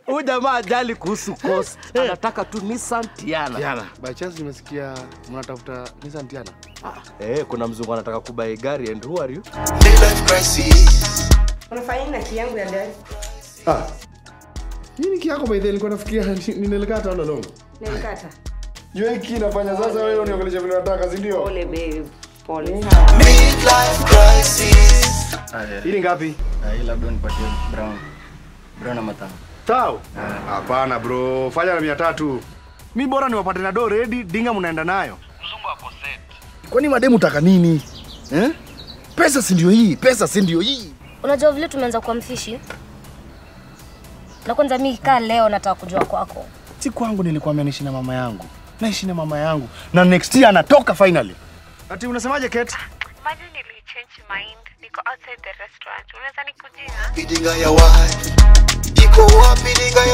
Huyu jamaa ajali kuhusu cost. Anataka tu Nissan Tiana. Tiana, by chance nimesikia mnatafuta Nissan Tiana. Eh, kuna mzungu anataka kubai gari and who are you? Unafanya nini na key yangu ya gari? Ah. Hii ni kiyako by the way, nilikuwa nafikiria ni- ninalikata all along. Nilikata. Jua hiki inafanya sasa wewe uniongelesha vile unataka, si ndio? Pole babe. Pole. Hii ni ngapi? Hii labda nipatie brown. Brown ama tano. Tao? Hapana bro, fanya na mia tatu. Mi bora niwapate na do ready, dinga mnaenda nayo. Kwani mademu taka nini? Eh? Pesa si ndio hii, pesa si ndio hii. Unajua vile tumeanza kuwa mfishi, na kwanza mi kaa leo nataka kujua kwako. Si kwangu nilikuwa naishi na mama yangu. Naishi na mama yangu. Na next year anatoka finally. Ati unasemaje Kate? Maji nilichange mind. Niko outside the restaurant. Unaweza nikujia? Bidinga ya wapi? Iko wapi dinga ya